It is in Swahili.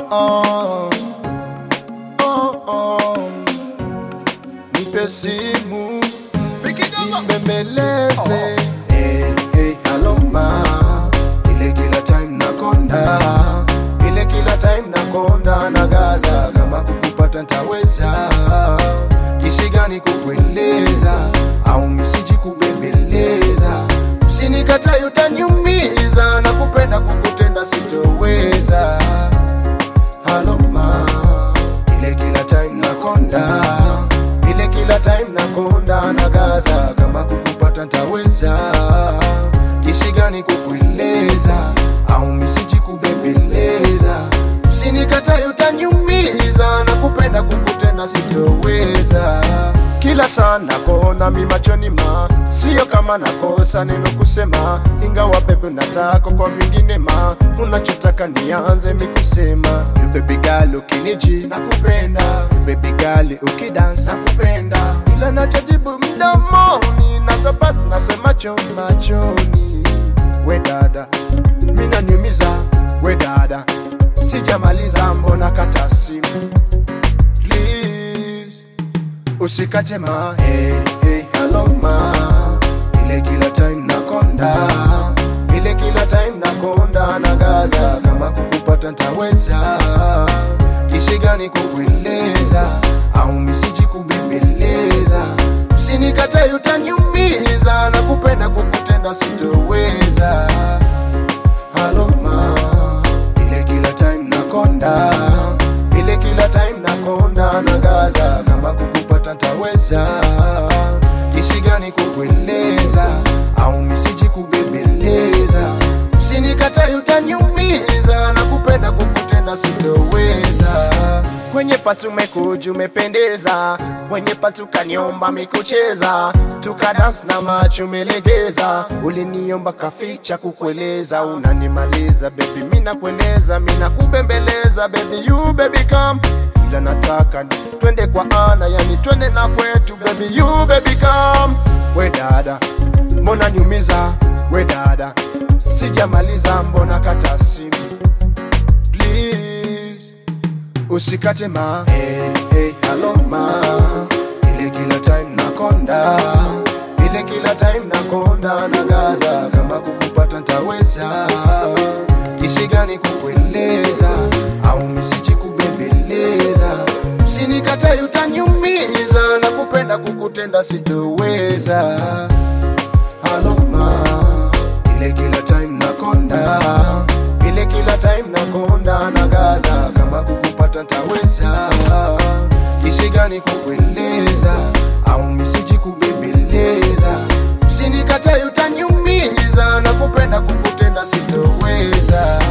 oh. Oh, oh. Nipe simu nibembeleze hey, hey, hello ma ile kila time nakonda ile kila time nakonda na gaza kama kukupata ntaweza kisi gani kukueleza au misiji kubembeleza usinikatae utaniumiza na kupenda kukutenda sitoweza haloma ile kila time nakonda ile kila time nakonda na gaza kama kukupata ntaweza kisi gani kukueleza au misiji kubembeleza usinikatae utaniumiza na kupenda kukutenda sitoweza kila saa nakona mi machoni ma sio kama nakosa neno kusema ingawa bebe nataka kwa vingine ma unachotaka nianze mi kusema You baby girl ukiniji nakupenda You baby girl ukidance nakupenda ila nachojibu mdomoni nazabasi nasema choni machoni we dada mina niumiza we dada sijamaliza mbona kata simu please usikate ma hey, hey, hello ma ile kila time nakonda ile kila time nakonda na gaza kama kukupata ntaweza kisi gani kukueleza au misiji kubembeleza usinikatae utaniumiza na kupenda kukutenda sitoweza haloma ile kila time nakonda ile kila time nakonda na gaza kama kukupata ntaweza kisi gani kukueleza au misiji kubembeleza usinikatae utaniumiza na kupenda kukutenda sitoweza kwenye patu mekuju umependeza kwenye patu kaniomba mikucheza tukadans na macho umelegeza uliniomba kaficha kukueleza unanimaliza bebi mina kueleza mina kubembeleza bebi you baby come ila nataka ni twende kwa ana yani twende na kwetu baby you baby come we dada mbona niumiza we dada sijamaliza mbona kata simu please usikate ma hey, hey, hello ma ile kila time nakonda ile kila time nakonda na gaza kama kukupata ntaweza kisi gani kukueleza au misiji kubembeleza usinikatae utaniumiza na kupenda kukutenda sitoweza haloma ile kila time nakonda ile kila time nakonda na gaza kama kukupata ntaweza kisi gani kukueleza au misiji kubembeleza usinikatae utaniumiza na kupenda kukutenda sitoweza